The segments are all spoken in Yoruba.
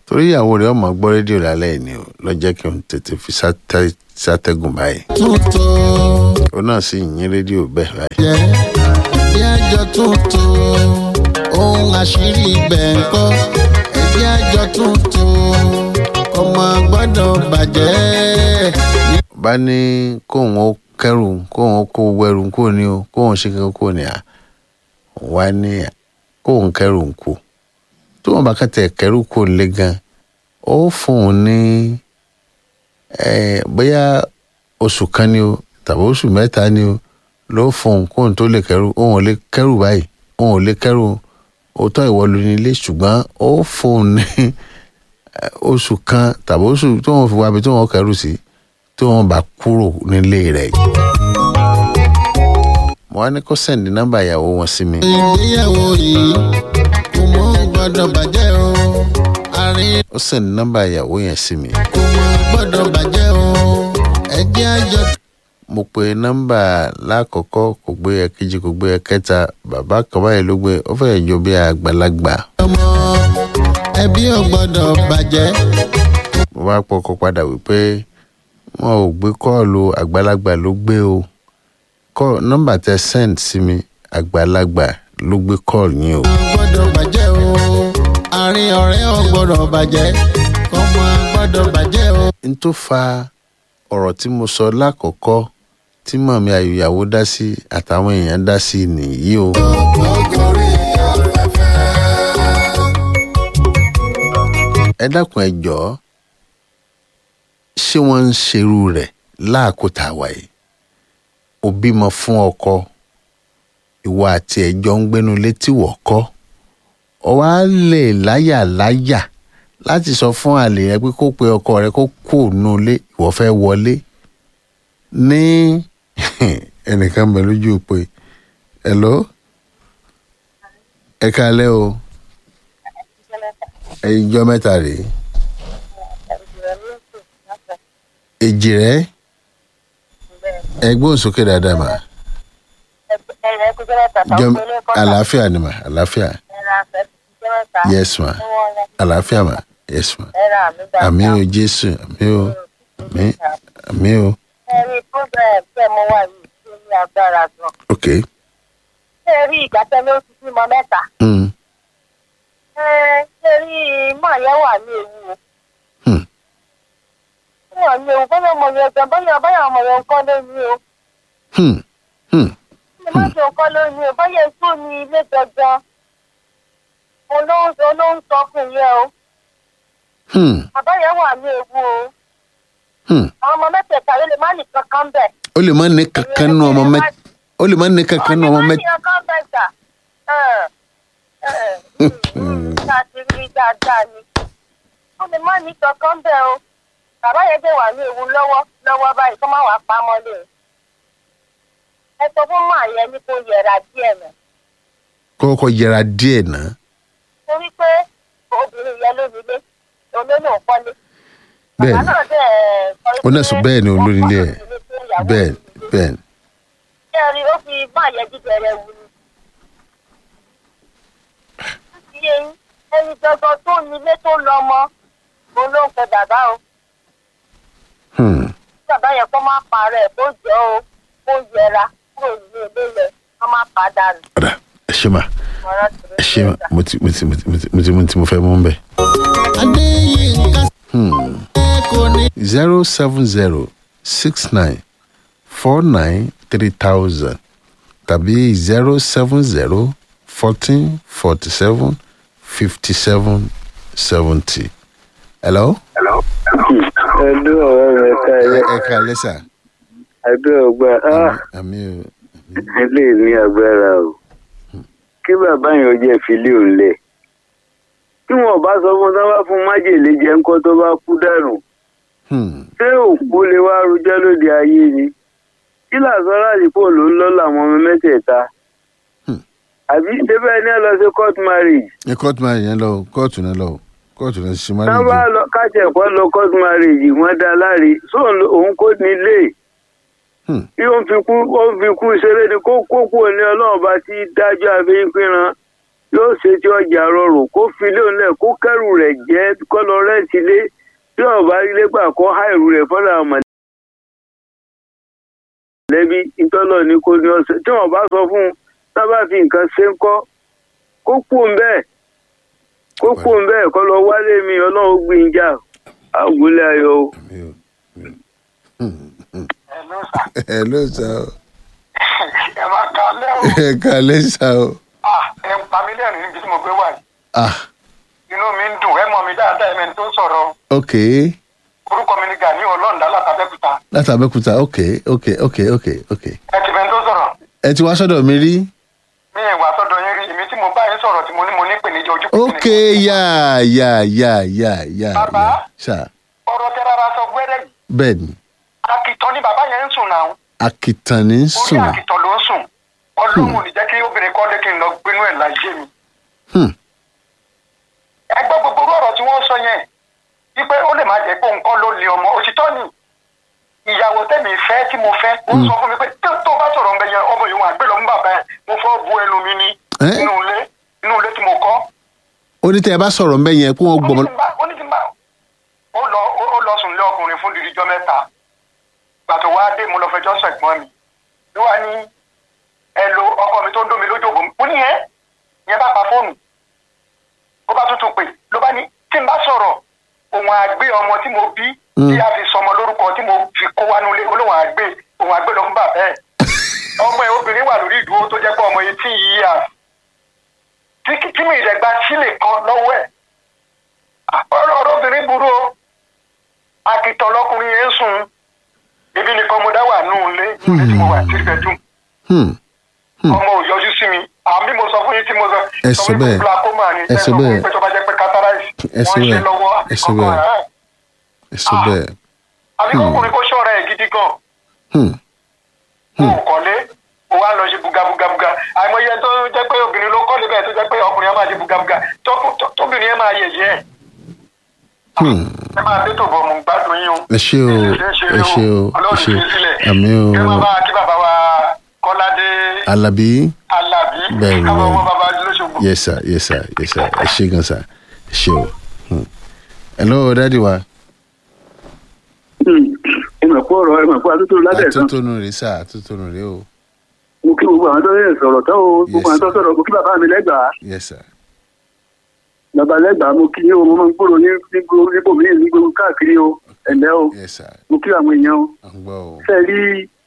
torí ìyàwó rẹ̀ ọmọ gbọ́ rédíò lálẹ́ yìí ni o lọ jẹ́ kí n tètè fi sátẹ́- sátẹ́gùn báyìí tuntun òun náà sì yín rédíò bẹ́ẹ̀ báyìí. jẹ́ ẹbí àjọ tuntun ohun àṣírí ibẹ̀ ń kọ́ ẹbí àjọ tuntun ọmọ gbọ́dọ̀ bàjẹ́. bá ní kóun ó kẹrù kóun ó kó wẹrù kó ní o kóun ṣe kí kó ní à wá ní kóun kẹrù ń kú tó wọn bá kẹtẹ kẹrù kó lé gan ó fún un ní ẹ bóyá oṣù kan ni o tàbí oṣù mẹ́ta ni o ló fún un kóun tó lè kẹrù òun ò lè kẹrù báyìí òun ò lè kẹrù òótọ́ ìwọ lu nílé ṣùgbọ́n ó fún un ní ẹ, oṣù kan tàbí oṣù tó wọn fi wá bí tó wọn kẹrù sí tó wọn bá kúrò nílé rẹ̀ mo wá ní kó sẹ́ndì nọ́mbà ìyàwó wọn sí mi ìgbéyàwó yìí kò mọ gbọ́dọ̀ bàjẹ́ o àárín ó sẹ́ndì nọ́mbà ìyàwó yẹn sí mi kò mọ gbọ́dọ̀ bàjẹ́ o ẹbí àjọ mo pe nọ́mbà lákọ̀ọ́kọ́ kò gbé ẹ̀kejì kò gbé ẹ̀kẹta bàbá kan báyìí ló gbé ó fẹ́ẹ̀ jọ bí àgbàlagbà ọmọ ẹbí ò gbọ́dọ̀ bàjẹ́ mo bá pọkọ padà wípé wọn ò gbé kọ́ọ̀lù àgbàlagbà ló gbé o kọ́ nọ́mbà tẹ send sí mi àgbàlagbà ló gbé kọ́ọ̀lù yín o. ò gbọ́dọ̀ bàjẹ́ o àárín ọ̀rẹ́ ò gbọ́dọ̀ bàjẹ́ ọmọ gbọ́dọ̀ bàjẹ́ o. n tó fa ọ̀rọ̀ tí mo sọ lákọ̀ọ́kọ́ tí mọ̀mí ayòyàwó dá sí àtàwọn èèyàn dá sí nìyí o. ọgọrí afẹ́fẹ́. ẹ dákun ẹ jọ̀ọ́ ṣé wọ́n ń ṣerú rẹ̀ láàkótà wáyé ó bímọ fún ọkọ ìwọ àti ẹjọ́ ń gbénu létí wọ̀kọ́ ọ wá lè láyà láyà láti sọ fún àlè rẹ pé kó pe ọkọ rẹ kó kó nù lé ìwọ fẹ́ wọlé ní ẹnìkan bẹ lójú pé hello ẹ kalẹ́ o ẹjọ́ mẹ́ta rèé èjì rẹ ẹgbọ́n sókè dáadáa mà jọ àlàáfíà ni mà àlàáfíà yes ma àlàáfíà mà yes ma àmì o jésù àmì o àmì àmì o ẹ̀rí program tẹ́ mo wà yìí tó ní agbára gan. ok ṣé ẹ rí ìgbà tẹ́lẹ̀ ó ti bímọ mẹ́ta? mm. ẹ ṣé rí mọ̀ yẹn wà ní ewu o. Hmm. wọ́n ní ewu bóyá ọmọ yẹn gan bóyá bóyá ọmọ yẹn nǹkan ló ní o. Hmm. Hmm. ṣé má ṣe nǹkan ló ní o bóyá ètò ní ilé gangan. olóhùn olóhùn sọ fún yẹn o. Hmm. bàbá yẹn wà ní ewu o. Hmm. àwọn ọmọ mẹ́tẹ̀ẹ̀ta ló lè má ní kankan bẹ̀. ó lè má ní kankan nù ọmọ mẹ ó lè má ní kankan nù ọmọ mẹ káàkiri dáadáa ni ó lè má ní kankan bẹ́ẹ̀ o bàbá yẹn dẹ̀ wà ní ewu lọ́wọ́ lọ́wọ́ báyìí kó má wàá pa á mọ́lẹ̀ o ẹ sọ fún màá yẹn ní kó yẹra díẹ̀ nà kọ́kọ́ yẹra díẹ̀ náà torí pé obìnrin yẹn ló nílé olóyún ò kọ́lé bẹ́ẹ̀ bàbá ni náà dẹ̀ sọ ó náà sọ bẹ́ẹ̀ ni olórí ilé ẹ̀ bẹ́ẹ̀ bẹ́ẹ̀ ni ṣé ẹ rí ó fi má yẹ jíjẹrẹ wù ni. ó ti yé yín ẹni gangan tó nílé tó lọ mọ òun ló ń pe bàbá o Hmm. bàbá yẹn kó má parẹ́ kó jọ o kó yẹra kúrò nínú ilé yẹn kó má pa á dànù. ọ̀dà ẹ ṣe mà ọ̀rọ̀ tìrẹ ẹ ṣe mà mo ti mo ti mo ti mo ti mo ti mo ti mo fẹ́ mú bẹ́ẹ̀. adéyínká Hmm. kò ní. zero seven zero six nine four nine three thousand tàbí zero seven zero fourteen forty seven fifty seven seventy. hello. ẹdún ọ̀rẹ́ rẹ̀ ká ẹ ẹ ẹ ká lẹ́sà. ẹdún ọgbà á àmì o. ilé ní agbára o kí bàbá yẹn jẹ́ ìfilé òun lẹ̀ tí wọn bá sọ fún sábà fún májèlé jẹ ńkọ́ tó bá kú dànù Hmm. ṣé òkú lè wá rojọ́ lóde ayé ni kí làásán láàdìpọ̀ ló ń lọ́ làwọn ọmọ mẹ́tẹ̀ẹ̀ta Hmm. àbí débẹ̀ ní ẹ lọ sí court marriage ẹ kóòtù máa yẹn lọ o, kóòtù náà lọ o, kóòtù náà ṣe máa tá ń bá lọ kájẹ̀pọ̀ lọ court marriage wọ́n dá láre sóun ló- òun kò nílé Hmm. bí ó ń fi kú ó ń fi kú ṣeré ni kó kókó ní ọlọ́run bá ti dájọ́ àfihàn pínran yóò ṣe tí ọjà rọrùn kó fi lé òun lẹ̀ kó kẹ́rù rẹ̀ jẹ́ kọ́ lọ tilé tí ọba ilé gbà kọ́ há ìrù rẹ̀ fọ́nà mọ̀lẹ́bí ìtọ́lọ̀ ní kò ní ọ̀sẹ̀ tí wọ́n bá sọ fún un sábà fi nǹkan ṣe ń kọ́ kó kú ń bẹ́ẹ̀ kó kú ń bẹ́ẹ̀ kọ́ lọ wálé mi ọlọ́run gbìn jà àgùlẹ̀ ayọ̀ o. àmì o Hello, sir. ẹ ló sá o ẹ máa ka lẹ́wọ̀n. ẹ kàlẹ́ sá o Ah, ẹ ń pa mí lẹ́rìn níbi tí mo gbé wà yìí. ah Inú mi ń dùn, ẹ mọ̀ mi dáadáa, ẹ̀mẹ́ni tó ń sọ̀rọ̀. ok Orúkọ mi ni Gani Ọlọ́ọ̀dá látàbẹ́kúta. láti abẹ́kúta ok ok ok ok ok Ẹ ti mẹ́ni tó sọ̀rọ̀. ẹ ti wá sọ́dọ̀ mi rí Mi ìwà tọ́dọ̀ yín rí, èmi tí mo bá yín sọ̀rọ̀ tí mo ní mo ní ìpèníjà ojú ok yà yà yà yà yà Bàbá? yà sá Ọ̀rọ̀ tẹ rárá sọ gbẹ́rẹ́ yìí. bẹ́ẹ̀ ni Àkìtàn ni bàbá yẹn ń sùn náà. akitan ní Orí sùn àkìtàn ló ń sùn. Ọlọ́run ò ní jẹ́ kí obìnrin kọ́ lé kí n lọ gbénú ẹ̀ láyé mi. Hmm. Ẹ gbọ́ gbogbo orú ọ̀rọ̀ tí wọ́n sọ yẹn. Wípé ó lè má jẹ́ pé nǹkan ló lé ọmọ. Òtítọ́ ni ìyàwó tẹ̀mí fẹ́ tí mo fẹ́. Ó sọ fún mi pé tó tó bá sọ̀rọ̀ ń bẹ yẹn ọmọ yìí wọn àgbẹ̀ lọ mú bàbá ẹ̀. Mo fọ́ bu ẹnu mi ní Eh? inú ilé inú ilé tí mo kọ́. ó ní tẹ́ ẹ bá sọ̀rọ̀ mbẹ́ yẹn kó wọ́n gbọ́mọ Ó ní kí n bá- ó ní kí n bá- ó lọ ó- ó lọ sùn lé ọkùnrin fún dídíjọ́ mẹ́ta. Gbàtò wá dé mo lọ fẹjọ́ sọ ẹ̀gbọ́n mi. Ló wá ní ẹ lo ọkọ mi tó ń dómi lójú òbò. Mo ní yẹn yẹn bá pa fóònù. Ó bá tuntun pè ló bá ní tí n bá sọ̀rọ̀ òun àgbé ọmọ tí mo bí tí a fi sọmọ lórúkọ tí mo fi kó wá nulẹ̀ olóhùn àgbé òun àgbé lọ fún bàbá ẹ̀. Ọmọ ẹ̀ obìnrin wà lórí ìdúró tó jẹ́ pé ọmọ eighteen years. Tí kí- tí mi ìdẹ̀gba sílẹ̀ kan lọ́wọ́ ẹ̀. Ọ̀rọ̀ ọ̀rọ̀ obìnrin burú o. Akitọ̀ lọkùnrin yẹn ń sùn. Ibi nìkan mo dá wà nù ilé nù ilé tí mo wà three bedroom Hmm. ọmọ ò yọjú sí mi àmì mo sọ fún yín tí mo sọ Ẹ sọ fún yín pé bẹ́ẹ̀. glaucoma ni Ẹ sọ bẹ́ẹ̀. pé tó bá jẹ́ pé cataract Ẹ sọ wọ́n ń ṣe bẹ́ẹ̀. lọ́wọ́ Ẹ sọ kankan bẹ́ẹ̀. ẹ̀. ẹ sọ Ah. bẹ́ẹ̀ àbí kọkùnrin kó ṣọ́ra ẹ̀ gidi gan Hmm. o ò kọ́lé o wá lọ ṣe bugabugabuga àìmọye tó jẹ́ pé obìnrin ló kọ́lé bẹ́ẹ̀ tó jẹ́ pé ọkùnrin yẹn máa ṣe bugabuga tó- tó- tóbìnrin yẹn máa yẹ̀yẹ́ ẹ̀ Hmm. ẹ máa dé tòbọ̀ mú gbádùn yín o. ẹ ṣé o ẹ ṣé o ẹ ọlọ́run ṣé fi o sílẹ̀ àmì o kí wọ́n bá kí bàbá wa kọ́ládé alábí alábí Bẹ́ẹ̀ ni, káwọn bẹ́ẹ̀ ọmọ ni. bàbá lóṣogbo. yes sir yes sir yes sir ẹ ṣé gan sir ẹ ṣé o Hmm. hello dadi wa ẹ mọ̀ pé ọ̀rọ̀ ẹ mọ̀ pé àtúntò lábẹ́ ẹ̀sán àtúntònú rè sá àtúntònú rè o mo kí gbogbo àwọn tó yẹ sọ̀rọ̀ tán o gbogbo àwọn tó Yes. sọ̀rọ̀ mo kí bàbá mi lẹ́gbàá yes sir bàbá lẹ́gbàá mo kí yín o mo máa ń gbòòrò ní nígbò níbò mí ní gbogbo káàkiri o ẹ̀lẹ́ o yes sir mo kí àwọn èèyàn o à ń gbọ́ o fẹ́ rí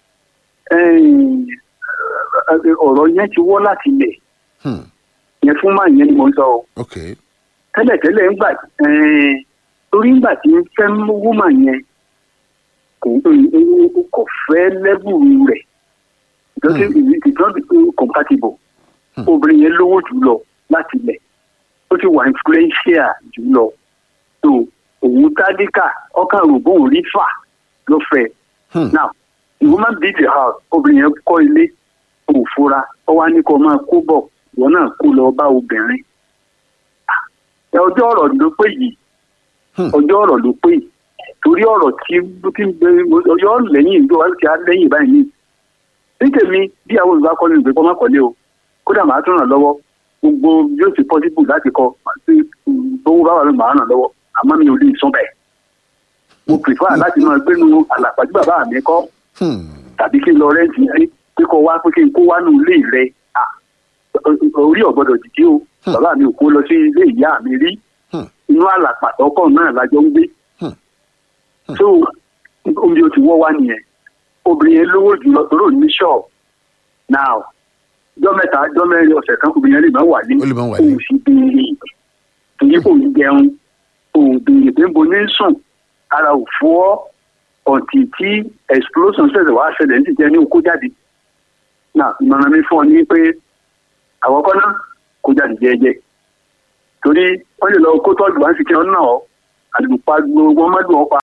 ọ̀rọ̀ yẹn ti wọ́ láti ilẹ̀ Hmm. yẹn fún máa yẹn ni mo ń sọ o ok tẹ́lẹ̀tẹ́lẹ̀ ńgbà torí ńgbà tí ń fẹ́ wúmà yẹn kò kò fẹ́ lẹ́bù rẹ̀ because it is not compatible Hmm. obìnrin yẹn lówó jù lọ láti ilẹ̀ ó ti wà influential jù lọ so òun tádíkà ọkàn rò bóun rí fà ló fẹ́ Hmm. now the woman build the house obìnrin yẹn kọ́ ilé kò fura ọ wá ní kó máa kó bọ̀ ìwọ náà kó lọ bá obìnrin ẹ ọjọ́ ọ̀rọ̀ ló pé yìí Hmm. ọjọ́ ọ̀rọ̀ ló pé yìí torí ọ̀rọ̀ tí tí ń gbé ọjọ́ lẹ́yìn ìjọ wa ti á lẹ́yìn báyìí ní. nítèmi bí àwọn olùbá kọ́ni ìgbé kọ́ má kọ́lé o kódà màá tún ràn lọ́wọ́ gbogbo yóò ti possible láti kọ́ àti owó bá wà ló màá ràn lọ́wọ́ àmọ́ mi ò lè sọ bẹ́ẹ̀. mo prefer láti máa gbénu àlàpàdé bàbá mi kọ́ Hmm. tàbí kí n lọ rẹ́ǹtì rí pé kó wá pé kí n kó wá nù ilé rẹ̀ Ah, orí ọ̀gbọ́dọ̀ dìde o Hmm. bàbá mi ò kó lọ sí ilé ìyá mi rí Hmm. inú àlàpàtọ́kọ̀ náà lájọ ń gbé Hmm. so omi o ti wọ́ wá nìyẹn obìnrin yẹn lówó jùlọ tóró ní ṣọ́ọ̀bù now jọ́ mẹ́ta jọ́ mẹ́rin ọ̀sẹ̀ kan obìnrin yẹn lè máa wà ní Ó lè máa wà ní. òun sì béèrè torí kò ní jẹun òun béèrè pé bo ní sùn ara ò fọ́ ọ̀tì tí explosion ṣẹ̀ṣẹ̀ wá ṣẹlẹ̀ ní ti jẹ́ ní okó jáde náà ìmọ̀ràn mi fún ọ ní pé àkọ́kọ́ náà kó jáde jẹ́ẹ́jẹ́ torí wọ́n lè lọ kó tọ́jú wá sí kí wọ́n náà àdùpá gbogbo wọn má dùn ọ́ pa.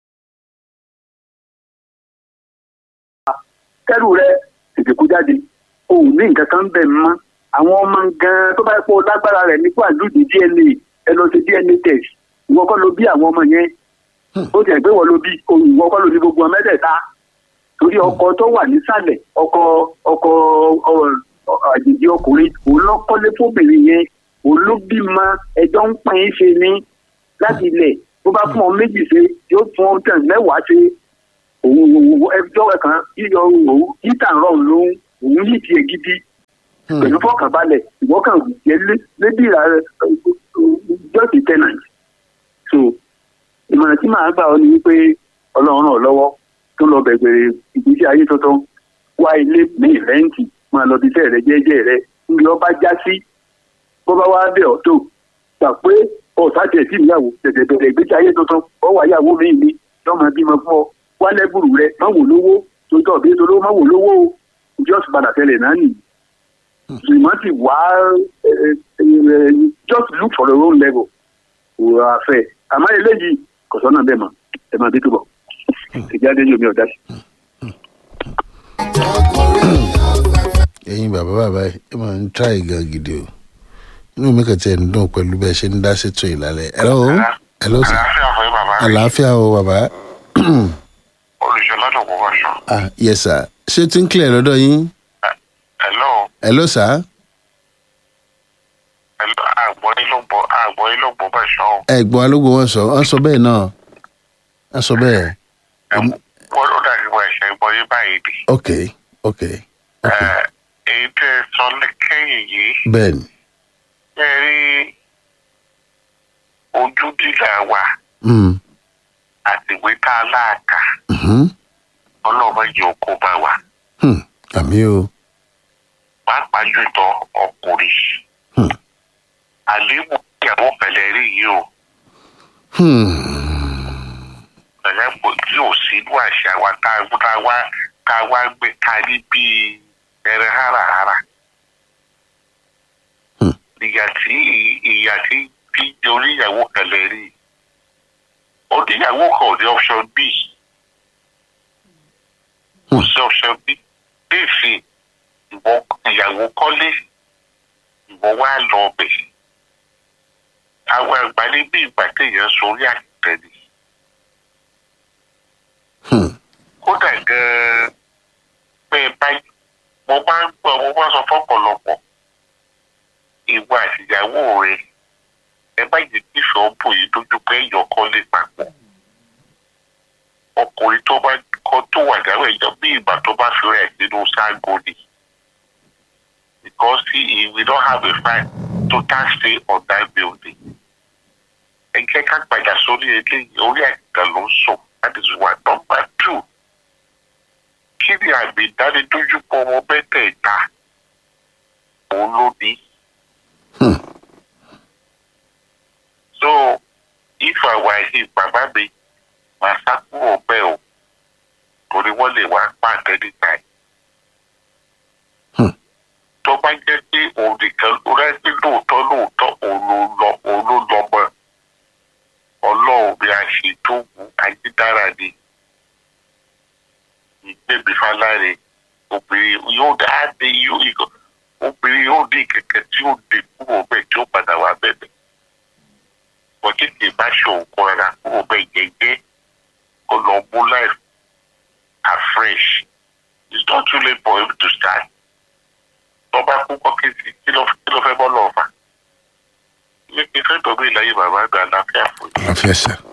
kẹ́rù rẹ tètè kó jáde o ò ní nǹkan kan bẹ̀ mọ́ àwọn ọmọ gan-an tó bá yẹ kó o lágbára rẹ̀ nípò àlùdí dna ẹ lọ sí dna test ìwọ kọ́ ló bí àwọn ọmọ yẹn ó jẹ́ pé wọ́n ló bí ìwọ kọ́ ló ní gbogbo ọmọ mẹ́tẹ̀ẹ̀ta torí ọkọ tó wà nísàlẹ̀ ọkọ ọkọ ọ- ọ- àjèjì ọkùnrin òun ló kọ́lé fóbìnrin yẹn òun ló bímọ ẹjọ́ ń pín in ṣe ní láti ilẹ̀ bó bá fún ọ méjì ṣe yóò fún ọ tẹ̀ mẹ́wàá ṣe òun òun ẹjọ́ kan yíyọ òun yíta rọrùn lóhun òun yìí tiẹ̀ gidi pẹ̀lú fọkànbalẹ̀ ìwọ́n kan jẹ́ lébìrà jọ́ọ̀tì tenant so ìmọ̀ràn tí màá gbà ọ́ ni wípé ọlọ́run ràn ọ́ lọ́wọ́ tó lọ bẹ̀gbẹ̀rẹ̀ ìgbésí ayé tuntun wá ilé ní ìrẹ́ǹtì máa lọ bí iṣẹ́ rẹ jẹ́jẹ́ rẹ níbi ọba já sí bó bá wá bẹ̀ ọ́ tó gbà pé ọ̀sá tiẹ̀ sí ìyàwó tẹ̀tẹ̀ bẹ̀rẹ̀ ìgbésí ayé tuntun ọ wà yàwó mi mi lọ́mọ bímọ fún ọ wá lẹ́gbùrú rẹ má wò lówó tó tọ̀ bí tolówó má wò lówó o just padà tẹ́lẹ̀ náà nìyí ṣùgbọ́n ti wá just look for your own level wò á fẹ́ àmọ́ eléyìí kò sọ́nà bẹ́ẹ̀ mọ́ ẹ máa bí túbọ̀ ìjáde yóò mi ọ̀dá sí. ẹ̀yin bàbá bàbá ẹ máa ń tíráì gan gidi o inú mi kàn tiẹ̀ ń dùn pẹ̀lú bẹ́ẹ̀ ṣe ń dá sétò ìlàlẹ̀ ẹ̀rọ o ẹ̀rọ sà àlàáfíà fún bàbá mi àlàáfíà o bàbá olùṣọ́ lọ́dọ̀ kó bá ṣọ. ah yes sir ṣé tí ń clear lọ́dọ̀ yín hello ẹ̀ló sà hello àgbọ̀ yín ló gbọ́ àgbọ̀ yín ló gbọ́ bá ṣọ o. ẹ̀gbọ́n alógbò wọn sọ wọn sọ bẹ́ẹ̀ náà wọn sọ bẹ́ẹ̀ wọ́n ló dàbí wọ́n ẹ̀ṣẹ̀ gbọ́ yín báyìí bí. ok ok ok Ẹ, èyí tẹ́ ẹ sọ lẹ́kẹ́yìn yìí bẹ́ẹ̀ ni ẹ rí ojú dídà wa mm, àti ìwé tá a láàkà mhm, ọlọ́ọ̀bá yìí ó kó bá wa hmm, àmì o pàápàá jùlọ ọkùnrin Hmm. àléébù ìyàwó pẹ̀lẹ́ rí yìí o hmm, pẹ̀lẹ́ pò tí ò sí inú àṣà wa tá a tá a wá tá a wá gbé ká ní bíi ẹrẹ háràhárà. Hmm. ìyà tí ìyà tí tí oníyàwó pẹ̀lẹ́ rí oníyàwó kan ò ní option b kò sí option b léèfì ìwọ ìyàwó kọ́lé ìwọ wá lọ ọbẹ̀ àwọn àgbà ní bí ìgbà téèyàn sórí àtẹ̀lé hmm, kódà gan-an bẹ́ẹ̀ báyìí mo máa ń gbọ́ mo máa ń sọ fọ́pọ̀lọpọ̀ ìwọ àtìyàwó rẹ ẹ bá yìí kí ṣọ́ọ̀bù yìí dójú pé ẹ̀yọ̀ kọ́lé papọ̀ ọkùnrin tó bá kọ́ tó wà dáwọ́ ẹ̀jọ̀ bí ìgbà tó bá fi rẹ̀ sínú sáàgó ni because he we don't have a fine total stay on that building ẹ jẹ́ ká padà sórí eléyìí orí àgbà ló ń sùn that is one number two kí ni àmì ìdánilójúpọ̀ ọmọ mẹ́tẹ̀ẹ̀ta òun ló ní. Hmm. so if I were him bàbá mi màá sá kúrò bẹ́ẹ̀ o torí wọ́n lè wá pàdé níta yìí. Hmm. tó bá jẹ́ pé òun nìkan ló rẹ́gbẹ́ lóòótọ́ lóòótọ́ òun ló lọ òun ló lọ mọ́ ọlọ́run bí a ṣe tó wù ayédára ni ìgbẹ́bí fáláre obìnrin yóò dá á dé yóò yíkọ obìnrin yóò dé kẹ̀kẹ́ tí yóò dé kúrò bẹ́ẹ̀ tí ó padà wá bẹ̀bẹ̀ wọ́n kékeré bá ṣe òun kọ́ ara kúrò bẹ́ẹ̀ jẹ́jẹ́ kó lọ mú life afresh it's not too late for him to start tọ́ba kú kọ́ kí kí ló kí ló fẹ́ bọ́ lọ́ọ̀fà ilé ìfẹ́ tọ́gbé ìlàyé bàbá àgbà láfíà fún yín. àlàáfíà sà